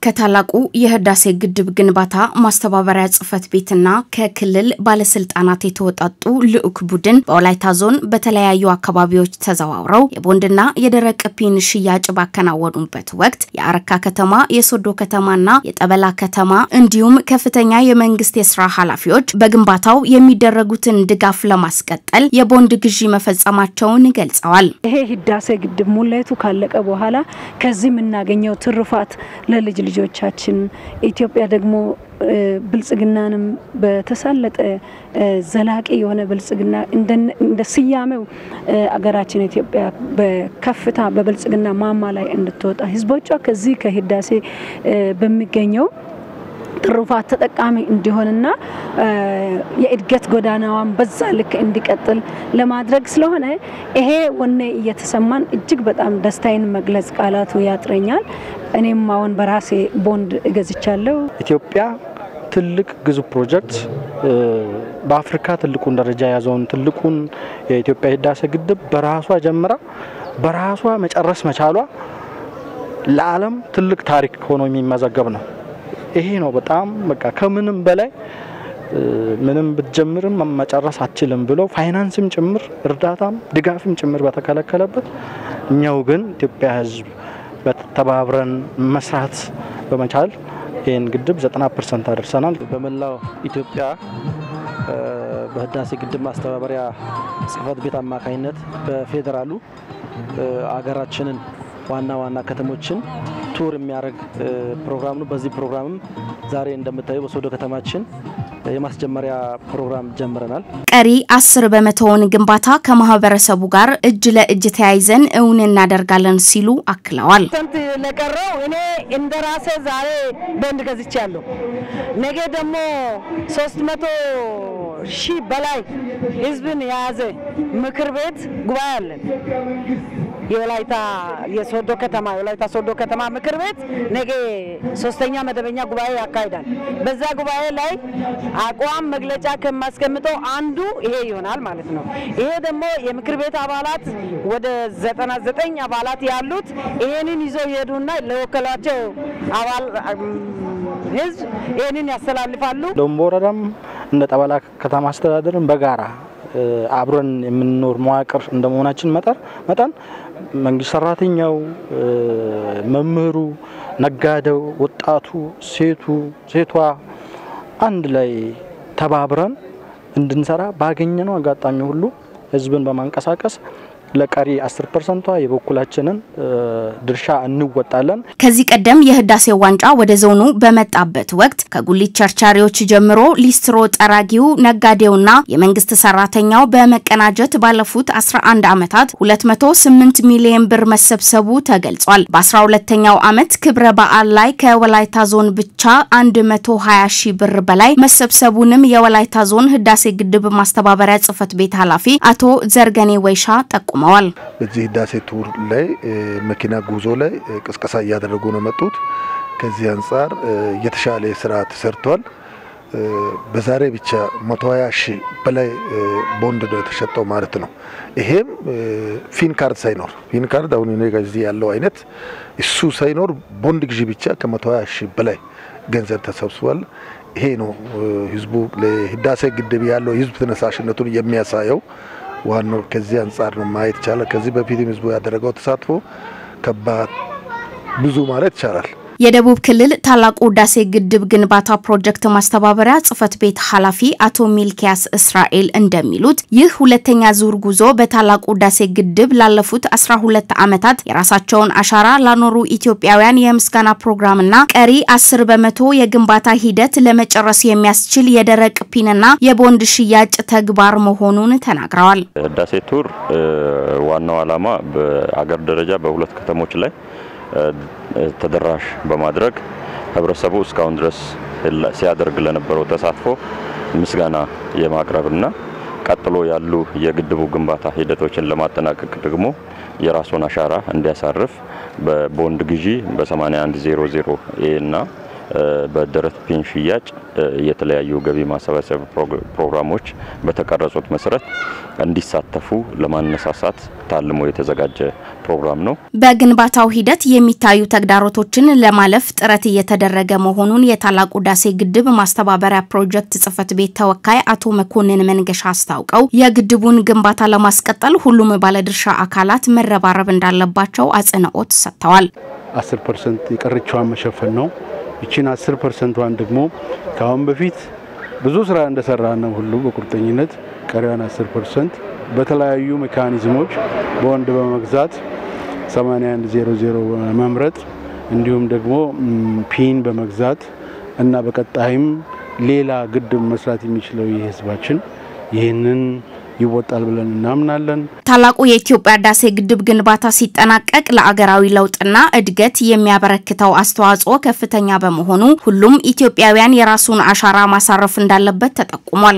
ከታላቁ የህዳሴ ግድብ ግንባታ ማስተባበሪያ ጽሕፈት ቤትና ከክልል ባለስልጣናት የተወጣጡ ልዑክ ቡድን በወላይታ ዞን በተለያዩ አካባቢዎች ተዘዋውረው የቦንድና የደረቅ ፒን ሽያጭ ባከናወኑበት ወቅት የአረካ ከተማ፣ የሶዶ ከተማና የጠበላ ከተማ እንዲሁም ከፍተኛ የመንግስት የስራ ኃላፊዎች በግንባታው የሚደረጉትን ድጋፍ ለማስቀጠል የቦንድ ግዢ መፈጸማቸውን ገልጸዋል። ይሄ ህዳሴ ግድብ ሙሌቱ ካለቀ በኋላ ከዚህ የምናገኘው ትሩፋት ለልጅ ልጆቻችን ኢትዮጵያ ደግሞ ብልጽግናንም በተሳለጠ ዘላቂ የሆነ ብልጽግና እንደ ስያሜው አገራችን ኢትዮጵያ በከፍታ በብልጽግና ማማ ላይ እንድትወጣ ህዝቦቿ ከዚህ ከህዳሴ በሚገኘው ትሩፋት ተጠቃሚ እንዲሆንና የእድገት ጎዳናዋን በዛ ልክ እንዲቀጥል ለማድረግ ስለሆነ ይሄ ወኔ እየተሰማን እጅግ በጣም ደስታዬን መግለጽ ቃላቱ ያጥረኛል። እኔም አሁን በራሴ ቦንድ እገዝቻለሁ። ኢትዮጵያ ትልቅ ግዙፍ ፕሮጀክት በአፍሪካ ትልቁን ደረጃ የያዘውን ትልቁን የኢትዮጵያ ህዳሴ ግድብ በራሷ ጀምራ በራሷ መጨረስ መቻሏ ለዓለም ትልቅ ታሪክ ሆኖ የሚመዘገብ ነው። ይሄ ነው በጣም በቃ ከምንም በላይ ምንም ብትጀምርም መጨረስ አትችልም ብሎ ፋይናንስም ጭምር እርዳታም ድጋፍም ጭምር በተከለከለበት እኛው ግን ኢትዮጵያ ህዝብ ተባብረን መስራት በመቻል ይህን ግድብ 90 ፐርሰንት አደርሰናል። በመላው ኢትዮጵያ በህዳሴ ግድብ ማስተባበሪያ ጽሕፈት ቤት አማካኝነት በፌዴራሉ አገራችንን ዋና ዋና ከተሞችን ቱር የሚያደርግ ፕሮግራም ነው። በዚህ ፕሮግራምም ዛሬ እንደምታዩ በሶዶ ከተማችን የማስጀመሪያ ፕሮግራም ጀምረናል። ቀሪ አስር በመቶውን ግንባታ ከማህበረሰቡ ጋር እጅ ለእጅ ተያይዘን እውን እናደርጋለን ሲሉ አክለዋል። ስንት ለቀረው እኔ እንደ ራሴ ዛሬ ቦንድ ገዝቻለሁ። ነገ ደግሞ ሶስት መቶ ሺህ በላይ ህዝብን የያዘ ምክር ቤት ጉባኤ አለን። የወላይታ የሶዶ ከተማ የወላይታ ሶዶ ከተማ ምክር ቤት ነገ ሶስተኛ መደበኛ ጉባኤ ያካሂዳል። በዛ ጉባኤ ላይ አቋም መግለጫ ከማስቀምጠው አንዱ ይሄ ይሆናል ማለት ነው። ይሄ ደግሞ የምክር ቤት አባላት ወደ ዘጠና ዘጠኝ አባላት ያሉት ይሄንን ይዘው ይሄዱና ለወከሏቸው አባል ህዝብ ይሄንን ያስተላልፋሉ። ደቡብ ወረዳም እንደ ጠበላ ከተማ አስተዳደርን በጋራ አብረን የምንኖር መዋቅር እንደመሆናችን መጠን መንግስት ሰራተኛው፣ መምህሩ፣ ነጋዴው፣ ወጣቱ፣ ሴቱ፣ ሴቷ አንድ ላይ ተባብረን እንድንሰራ ባገኘነው አጋጣሚ ሁሉ ህዝብን በማንቀሳቀስ ለቀሪ 10 ፐርሰንቷ የበኩላችንን ድርሻ እንወጣለን። ከዚህ ቀደም የህዳሴ ዋንጫ ወደ ዞኑ በመጣበት ወቅት ከጉሊት ቸርቻሪዎች ጀምሮ ሊስትሮ ጠራጊው፣ ነጋዴውና የመንግስት ሰራተኛው በመቀናጀት ባለፉት 11 ዓመታት 208 ሚሊዮን ብር መሰብሰቡ ተገልጿል። በ12ኛው ዓመት ክብረ በዓል ላይ ከወላይታ ዞን ብቻ 120 ሺህ ብር በላይ መሰብሰቡንም የወላይታ ዞን ህዳሴ ግድብ ማስተባበሪያ ጽሕፈት ቤት ኃላፊ አቶ ዘርገኔ ወይሻ ጠቁ ቆመዋል። በዚህ ህዳሴ ቱር ላይ መኪና ጉዞ ላይ ቅስቀሳ እያደረጉ ነው መጡት። ከዚህ አንጻር የተሻለ ስራ ተሰርቷል። በዛሬ ብቻ 120 ሺህ በላይ ቦንድ ነው የተሸጠው ማለት ነው። ይሄም ፊን ካርድ ሳይኖር ፊን ካርድ አሁን እኔ እዚህ ያለው አይነት እሱ ሳይኖር ቦንድ ግዢ ብቻ ከ120 ሺህ በላይ ገንዘብ ተሰብስቧል። ይሄ ነው ህዝቡ ለህዳሴ ግድብ ያለው ህዝብ ተነሳሽነቱን የሚያሳየው። ዋናው ከዚህ አንጻር ነው ማየት ይቻላል። ከዚህ በፊትም ህዝቡ ያደረገው ተሳትፎ ከባድ ብዙ ማለት ይቻላል። የደቡብ ክልል ታላቁ ህዳሴ ግድብ ግንባታ ፕሮጀክት ማስተባበሪያ ጽሕፈት ቤት ኃላፊ አቶ ሚልኪያስ እስራኤል እንደሚሉት ይህ ሁለተኛ ዙር ጉዞ በታላቁ ህዳሴ ግድብ ላለፉት 12 ዓመታት የራሳቸውን አሻራ ላኖሩ ኢትዮጵያውያን የምስጋና ፕሮግራምና ቀሪ 10 በመቶ የግንባታ ሂደት ለመጨረስ የሚያስችል የደረቅ ፒንና የቦንድ ሽያጭ ተግባር መሆኑን ተናግረዋል። ህዳሴ ቱር ዋናው ዓላማ በአገር ደረጃ በሁለት ከተሞች ላይ ተደራሽ በማድረግ ህብረተሰቡ እስካሁን ድረስ ሲያደርግ ለነበረው ተሳትፎ ምስጋና የማቅረብና ቀጥሎ ያሉ የግድቡ ግንባታ ሂደቶችን ለማጠናቀቅ ደግሞ የራሱን አሻራ እንዲያሳርፍ በቦንድ ግዢ በ8100 ኤ እና በደረት ፒን ሽያጭ የተለያዩ ገቢ ማሰባሰብ ፕሮግራሞች በተቀረጹት መሰረት እንዲሳተፉ ለማነሳሳት ታልሞ የተዘጋጀ ፕሮግራም ነው። በግንባታው ሂደት የሚታዩ ተግዳሮቶችን ለማለፍ ጥረት እየተደረገ መሆኑን የታላቁ ህዳሴ ግድብ ማስተባበሪያ ፕሮጀክት ጽህፈት ቤት ተወካይ አቶ መኮንን መንገሻ አስታውቀው የግድቡን ግንባታ ለማስቀጠል ሁሉም ባለድርሻ አካላት መረባረብ እንዳለባቸው አጽንኦት ሰጥተዋል። አስር ፐርሰንት የቀረችዋን መሸፈን ነው። ይችን አስር ፐርሰንቷን ደግሞ ከአሁን በፊት ብዙ ስራ እንደሰራ ነው ሁሉ በቁርጠኝነት ቀሪዋን አስር ፐርሰንት በተለያዩ ሜካኒዝሞች በወንድ በመግዛት 8100 በመምረጥ እንዲሁም ደግሞ ፒን በመግዛት እና በቀጣይም ሌላ ግድብ መስራት የሚችለው ይህ ህዝባችን ይህንን ይወጣል ብለን እናምናለን። ታላቁ የኢትዮጵያ ህዳሴ ግድብ ግንባታ ሲጠናቀቅ ለአገራዊ ለውጥና እድገት የሚያበረክተው አስተዋጽኦ ከፍተኛ በመሆኑ ሁሉም ኢትዮጵያውያን የራሱን አሻራ ማሳረፍ እንዳለበት ተጠቁሟል።